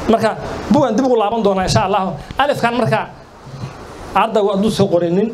marka bugan dib ugu laaban doonaa insha allahu alifkan marka ardaygu hadduu soo qorinin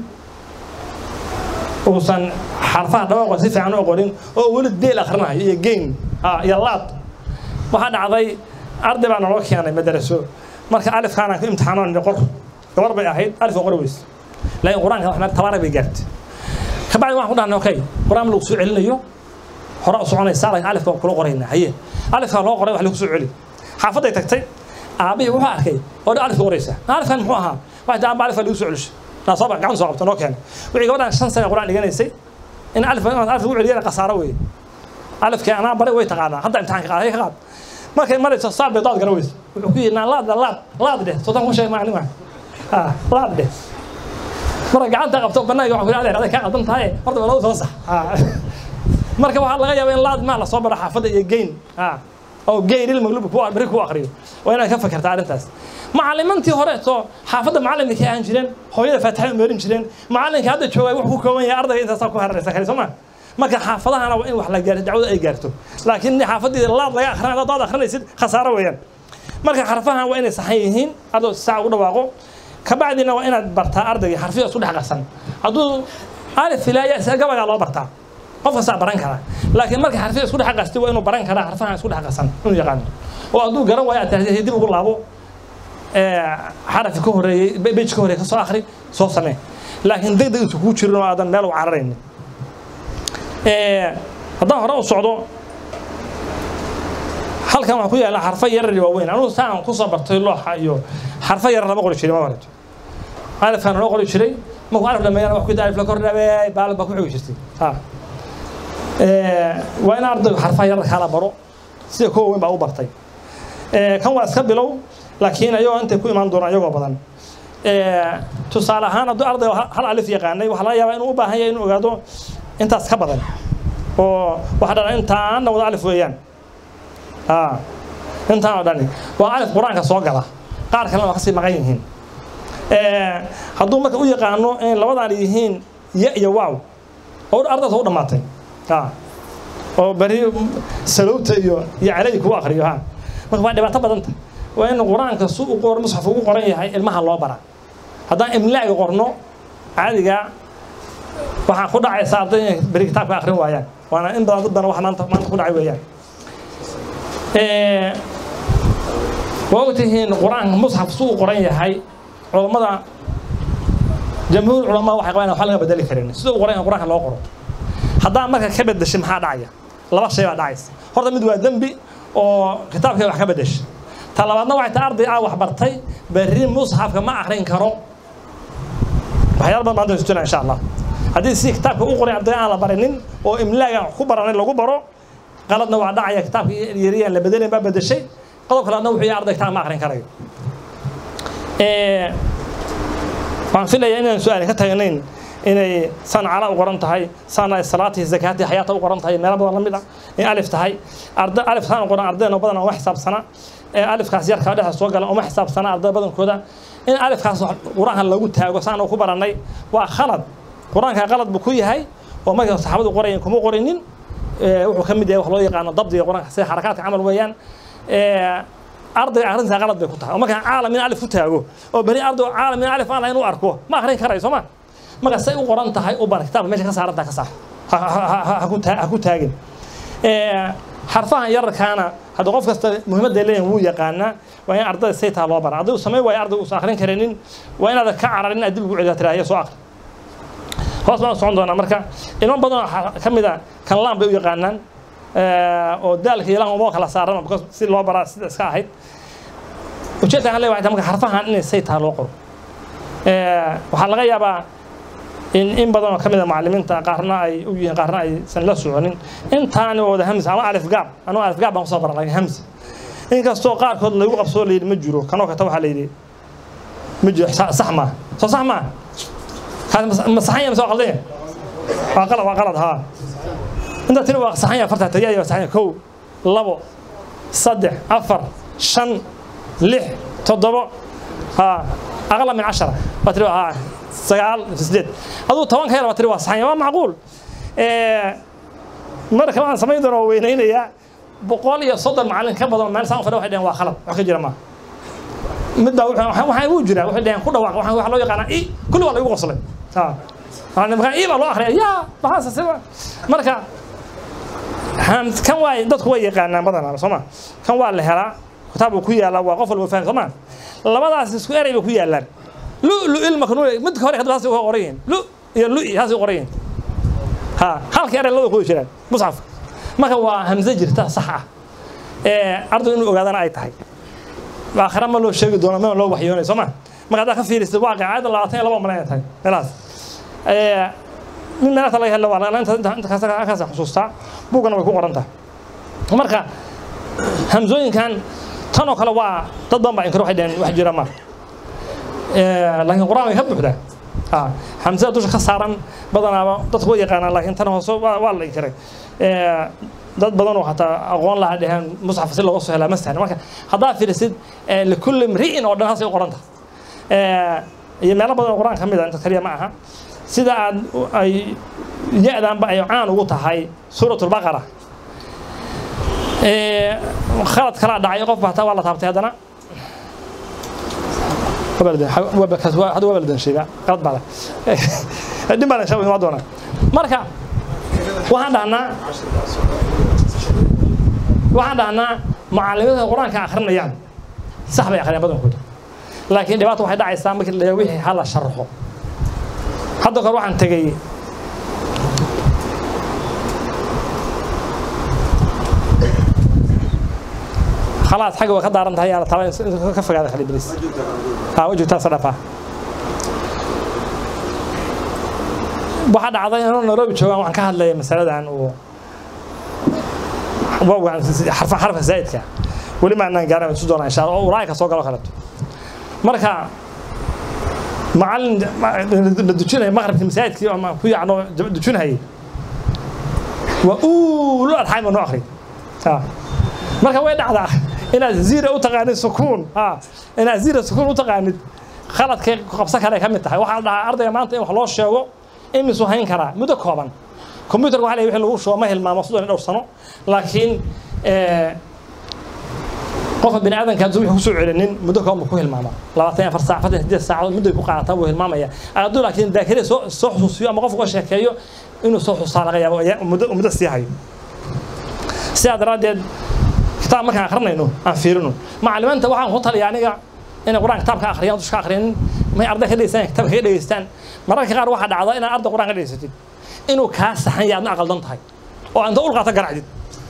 uusan xarfaha dhawaaqa si fiican u qorin oo weli deel akhrinayo iyo geyn iyo laad waxaa dhacday arday baa naloo keenay madaraso marka alifkaana ku imtixaanoon qor gabar bay ahayd alif oo qori weyse laakiin qur-aanka wax tabaara bay gaartay kabacdi waxaan ku dhahnay okay qur-aan lagu soo celinayo hore u soconaysaa laakiin alifka kula qorayna haye alifka loo qoray wax lagu soo celi xaafaday tagtay aabihii wuxuu arkay oo dhan alifka qoraysa alifkan muxuu ahaa waxay taa alifka lagu soo celisho naa soo gacan soo qabta noo keenay wixii gabadhan shan sano qur-aan dhiganaysay in alif alif lagu celiyana khasaaro weeye alifkii anaa baray way taqaanaa hadda imtixaanka qaaday ka qaad markay marayso saar bay dood gara weyso wuxuu ku yidhi naa laad laad laad dheh sootan ku sheeg maalin waa laad dheh marka gacanta qabto banaanka waxaa ku yidhi adeer adeer kaa qaldan tahay horta waa lagu soo sax marka waxaa laga yaabaa in laad maa la soo baro xaafadda iyo geyn oo geyn ilmaglub beri ku akriyo waa inaad ka fakerta arrintaas macallimantii horeeto xaafadda macallinkay ahaan jireen hooyada faatixada meerin jireen macallinka hadda joogay wuxuu ku kooban yahay ardayga intaasaa ku hararaysa kale soo maa marka xaafadahana waa in wax la gaarto dacwada ay gaarto laakiin xaafadii laad laga akhrinay hadaad akhrinaysid khasaaro weeyaan marka xarfahan waa inay saxan yihiin ardaygu si saac ugu dhawaaqo kabacdina waa inaad bartaa ardayga xarfiya isku dhex qasan hadduu alif ilaaya gabagaa loo bartaa qof kastaa baran karaa laakiin marka xarfiya isku dhex qasti waa inuu baran karaa xarfahan isku dhex qasan inuu yaqaano oo hadduu garan waayo aad tahay dib ugu laabo xarafi ka horeeyey bej ka horeeyey ka soo akhri soo samee laakiin deg deg isu kuu jirin oo aadan meel u cararaynin haddaan hore u socdo halkan waxaa ku yaalla xarfo yarar iyo waaweyn anugu saan ku soo bartay looxa iyo xarfo yarar lama qori jiray ma horeto alifkan loo qori jiray markuu alif dhameeyana wax ku yidhi alif la kor dhabeey baal baa ku xogi jirtay waa in ardaygu xarfaha yarar kala baro sida kuwa weyn baa u bartay kan waa iska bilow laakiin ayagoo intay ku imaan doonaan iyagoo badan tusaale ahaan hadduu arday hal alif yaqaanay waxaa laga yaabaa inuu u baahan yahay inuu ogaado intaas ka badan oo waxa dhan intaana wada alif weeyaan intaan oo dhani waa alif qur-aanka soo gala qaar kalena waa kasii maqan yihiin hadduu marka u yaqaano in labadan yihiin ya iyo waaw oo ardayda u dhammaatay oo beri salowta iyo iyo calay kugu akriyo ha marka waa dhibaato badanta waa in qur-aanka su u qor musxaf ugu qoran yahay ilmaha loo bara haddaan imlaaga qorno caadiga waxaa ku dhacaysa arday beri kitaabka akrin waayaan waana in badan dad badan wax maanta maanta ku dhacay weeyaan waa ogtihiin qur-aanka musxaf su u qoran yahay culammada jamhuur culamaa waxay qabaan wax laga bedeli karin sida u qoran yahay qur-aanka loo qoro haddaan marka ka bedeshay maxaa dhacaya laba shay baa dhacaysa horta mid waa dembi oo kitaabkay wax ka bedeshay ta labaadna waxay tahay arday aa wax bartay berri musxafka ma akrin karo waxyaala badan maanta isujina insha allah haddii si kitaabka u qoray arday aan la barinin oo imlaaga ku baranay lagu baro qaladna waa dhacaya kitaabka yariyaan la bedelayn baa bedeshay qodob kaleadna wuxuu yahay arday kitaab ma akrin karayo waxaan filayaa inaan su-aali ka taganayn inay san cala u qoran tahay san ay salaatii zakaatii xayaata u qoran tahay meelo badan la mid ah in alif tahay arda alif taan u qoran ardayna badan uma xisaabsana ee alifkaas yarkaa dhexa soo gala uma xisaabsana arday badankooda in alifkaas qur-aanka lagu taago saan ku barannay waa khalad qur-aanka qalad buu ku yahay oo markay saxaabadu qorayeen kuma qorinin wuxuu ka mid yahay wax loo yaqaano dabdiga qur-aanka sida xarakaadka camal weeyaan ardayga akhrintaa qalad bay ku tahay oo markaan caalam in alif ku taago oo beri arday caalam in alif aan lahayn u arko ma akhrin karayo soo ma marka say u qoran tahay u bara kitaabka meesha ka saarantaa ka saar ha ku taagin xarfahan yararkaana hadda qof kasta muhiimadda leeyahin wuu yaqaanaa waa in ardayda saytaa loo bara arday uu samayn waayo arday uusan akhrin karinin waa inaad ka cararin aad dib ugu celiyaa tiraahya soo akhri hoos baan socon doonaa marka ilmo badan ka mid a kan laan bay u yaqaanaan oo daalka iyo laan uma kala saaran si loo baraa sida iska ahayd ujeedkaan leeyahay waxay tahay marka xarfahan inay saytaa loo qoro waxaa laga yaabaa in in badan oo ka mid a macallimiinta qaarna ay u yihiin qaarna aysan la soconin intaani wada hamsa ama alif gaab anuu alif gaab baan kusoo baran laakiin hamsa inkastoo qaarkood lagu qabsoo layidhi ma jiro kanoo kata waxaa layidhi ma jiro sax maa soo sax maa ma saxan yahay mise waa qaldan yahay waa qalad waa qalad haa inta tiri waa saxan yahay farta tagiya waa saxan yahay kow labo saddex afar shan lix toddobo haa aqala min cashara waa tiri haa sagaal sideed aduu toban ka yar waa tiri waa saxan waa macquul marka waxaan samayn doona waa weynaynayaa boqol iyo soddon macallin ka badan meel saan u fadhiya waxay dhaheen waa khalad wax ka jira maaha mid baa wuxuu waxaa wuu jiraa waxay dhaheen ku dhawaaq waxaa waxaa loo yaqaanaa i kulli waa lagu qoslay ha marka i baa loo akhriya yaa maxaase sida marka han kan waa dadku way yaqaanaan badanaa soo ma kan waa la helaa kitaab uu ku yaalaa waa qof walba faham soo ma labadaas isku eray bay ku yaalaan lu lu ilma kanu midka hore kadib haasay qoran yihiin lu iyo lu haasay qoran yihiin ha halka eray labada ku jiraan musxafka marka waa hamze jirta sax ah ee arday inuu ogaadana ay tahay aakhira ma loo sheegi doono ma loo waxyoonay soo ma marka haddaa ka fiirisid waaqic aayadda labaatan iyo laba malayn tahay meelahaas min meelaha laga helo waa inta kaas xusuustaa buugana way ku qoran tahay marka hamzooyinkan tan oo kale waa dad badan baa inkar waxay dhaheen wax jira ma laakiin qur-aan way ka buuxdaa hamsada dusha ka saaran badanaaba dadku way yaqaanaan laakiin tan hoose waa la inkiray dad badan oo hataa aqoon laha dheheen musxaf si looga soo helaa ma sahlan marka haddaa fiirisid likulli mri'in oo dhan haasay u qoranta iyo meelo badan oo qur-aan ka mid a inta kaliya ma aha sida aad ay ya-daanba ay caan ugu tahay suurat lbaqara khalad kalaa dhacay qof hataa waa la taabtay haddana hadda waa baldan sheega qalad baa dhin baa insha waa doonaa marka waxaan dhahnaa waxaan dhahnaa mucallimada qur-aanka akhrinayaan sax bay akhriyaan badankooda laakiin dhibaata waxay dhacaysaa markii la wixii hala sharaxo hadda kore waxaan tegey khalaas xagga way ka daaran tahay yaa la taba ka fogaada khali bilis ha wa joogtaa sadhafa waxaa dhacday inuu nairobi joogaan waxaan ka hadlaya masaladan uu xarfa xarfa zaa'idka weli ma anaan gaaran isu doonaa insha allah oo ulaayka soo galo kaleto marka macallin la dujinaya maqribkii masaajidkii ama ku yacno dujinayay waa uulu adxaym oo noo akhri marka way dhacdaa inaad ziira u taqaanid sukuun inaad ziira sukuun u taqaanid khaladkay qabsan kale ka mid tahay waxaa la dhahaa ardayga maanta in wax loo sheego imisuu hayn karaa muddo kooban computerka waxa la wixii lagu shubo ma hilmaamo soddon iyo dhowr sano laakiin qofka bini aadanka hadduu wixii kusoo celinin muddo kooban buu ku hilmaama labaatan iyo afar saac afartan sideed saacadood mudday ku qaadataa buu hilmaamaya hadduu laakiin daakire soo soo xusuusiyo ama qofka uga sheekeeyo inuu soo xusaa laga yaabo muddo muddo sii hayo sidaa daraaddeed kitaab markaan akrinayno aan fiirino macalimiinta waxaan ku taliya aniga inay qur-aan kitaabka akhriyaan dushka akhrinin may arday ka dhegeystaan kitaabka ka dhegeystaan mararka qaar waxaa dhacda inaad arday qur-aan ka dhegeysatid inuu kaa saxan yahay adna aqaldan tahay oo anta ulqaata garacdid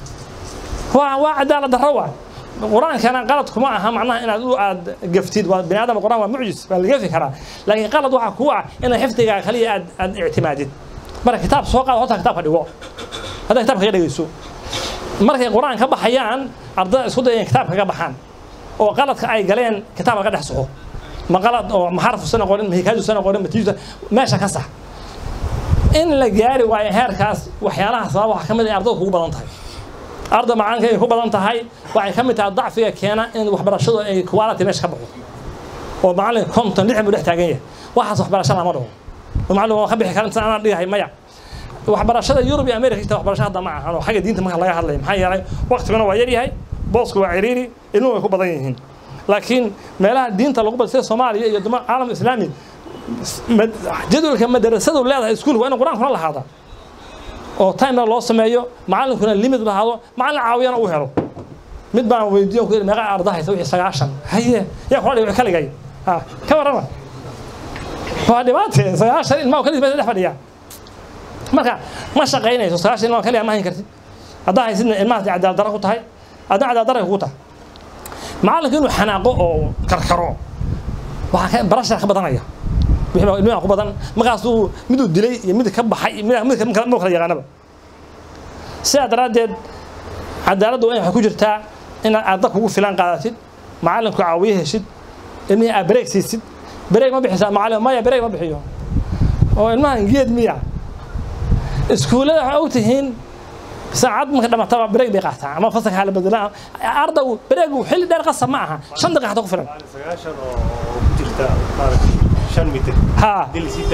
waa waa cadaalad darro waa qur-aankana qalad kuma aha macnaha inaad u aad gaftid waa bini aadam qur-aan waa mucjis waa la gafi karaa laakiin qalad waxaa kuu ah inaad xifdigaa kaliya aad aad ictimaadid marka kitaab soo qaado horta kitaabka dhigo haddaad kitaabka ka dhegeyso markay qur-aan ka baxayaan ardada isku dayeen kitaabka ka baxaan oo qaladka ay galeen kitaabka ka dhex soxo ma qalad oo maxarfu sana qorin ma hikaaju sana qorin ma tijusa meesha ka sax in la gaari waayo heerkaas waxyaalaha sabab waxaa ka mid ah ardada kugu badan tahay arda macaanka ay ku badan tahay waxay ka mid tahay dacfiga keena in waxbarashadu ay quality meesha ka baxo oo macallin konton lixdan buu dhex taagan yahay waxaas waxbarasho lama dhaho oo macallin waa ka bixi karan inta anaan dhigahay maya waxbarashada yurub iyo america ita waxbarasho hadda ma ahan oo xagga diinta marka laga hadlaya maxaa yeelay waqtiguna waa yaryahay boosku waa ciriiri ilmuhu way ku badan yihiin laakiin meelaha diinta lagu bada sida soomaaliya iyo duma caalam islaami jadwalka madarasadu leedahay iskuulka waa in qur-aankuna lahaada oo timena loo sameeyo macallinkuna limit lahaado macallin caawiyana uu helo mid baan weydiiyo ku meeqa arda haysa wixii sagaashan haye yaa kula dhigay kaligay ha ka warrama waa dhibaate sagaashan ilmaha kaliis baa dhex fadhiyaa marka ma shaqaynayso sagaashan ilmaha kaliya ma hayn kartid haddaa haysidna ilmahaas cadaalad darro ku tahay adna cadaalad darray kugu tahay macallinka inuu xanaaqo oo karkaro waxaa ka barashar ka badanaya wixii ilmihi ku badan markaasuu miduu dilay iyo mid ka baxay mid kala yaqaanaba sidaa daraaddeed cadaaladdu waa in waxay ku jirtaa inaad arda kugu filan qaadatid macallinku caawiye heshid ilmihii aad bareeg siisid bareeg ma bixisaa macallin maya bareeg ma bixiyo oo ilmahan geed miya iskuullada waxay og tihiin saacad marka dhamataba bareeg bay qaataa ama fasalka hala bedelaa ardaygu bareegu xilli dheer qasab ma aha shan daqiiqa xataa ku filan ha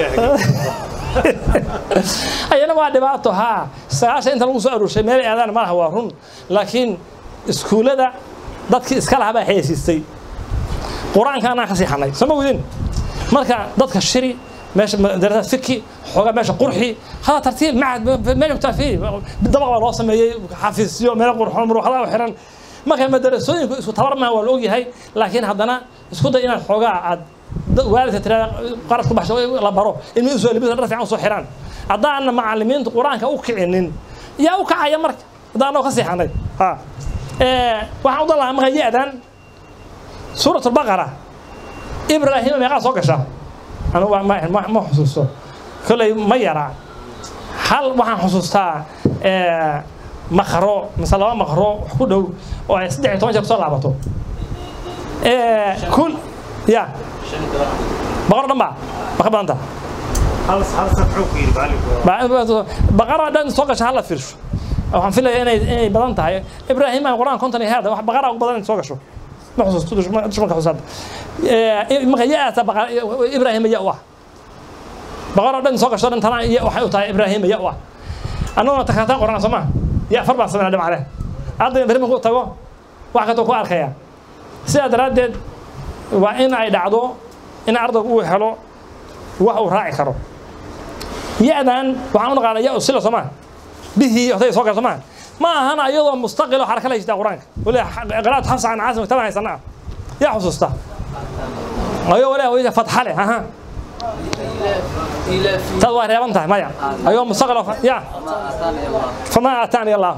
ayana waa dhibaato haa sagaashan inta lagu soo aruurshay meel aadaan malaha waa run laakiin iskuullada dadkii iska lahaa baa xayeysiistay qur-aanka anaan ka siixanay soo ma wadin marka dadka shiri meesha madarasada fiki xoogaa meesha qurxi hada tartiib macad meesha kutaa fi dabaq baa loo sameeyey xafiisyo meel qurxoon muruuxadaha u xiran marka madarasooyinku isku tabar maaha waa la ogyahay laakiin haddana isku day inaad xoogaa aad waalidka tirada qarad ku baxsho la baro ilmi usoo libisa dhar fiican usoo xiraan haddaana macallimiintu qur-aanka u kicinin yaa u kacaya marka haddaan anoo ka siixanay ha waxaan u dan lahaa marka ya-dan suurat albaqara ibraahima meeqaa soo gasha anu ma xusuusto kolley ma yara hal waxaan xusuustaa makro mise laba makro wax ku dhow oo ay saddex iyo toban jeer kusoo laabato kul ya boqor dhan ba ma ka badanta baqara dhan soo gasha hala fiirsho waxaan filaya inay inay badan tahay ibraahim aan qur-aan konton iyo heeda wax baqara ugu badan soo gasho ma xusuusto dushmanka xusaada marka ya-aasa ibraahim ya u ah baqara dhan soo gasho dhan tana waxay u tahay ibraahim ya u ah annaguna takaataan qorana soo maa ya afar baan sameynaa dhimacale ardayga beri markuu tago wax kastoo ku arkaya sidaa daraaddeed waa in ay dhacdo in ardaygu uu helo wax uu raaci karo ya-dan waxaan u naqaana ya usila soo maa bihii otay soo gala soo maa ma ahana iyadoo mustaqil oo xaraka la yishtaa qur-aanka wali qiraat xafsa can caasim kitaban haysanaa yaa xusuusta ayoo wali wali fatxa leh aha taad waa reeban tahay maya ayoo mustaqil ya fama aataani allah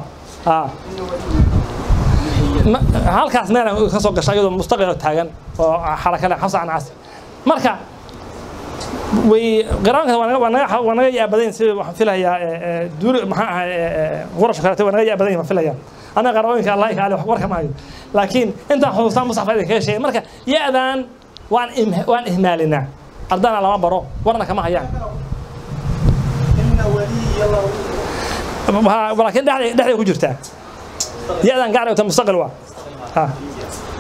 halkaas meel ka soo gasha iyadoo mustaqil oo taagan oo xaraka leh xafsa can caasim marka way qiraanka waa naga waa naga yaabadayn sida waxaan filayaa duuli maxaa ahay qurasha kaleete waa naga yaabadayn baan filayaa anaga qarooyinka allah ka ale wax warka maayo laakiin intaan xusuustaan musxafka idin kaga sheegay marka ya-dan waan waan ihmaalinaa ardana lama baro warna kama hayaan laakiin dhexday dhexday ku jirtaa ya-dan gacday wata mustaqil waa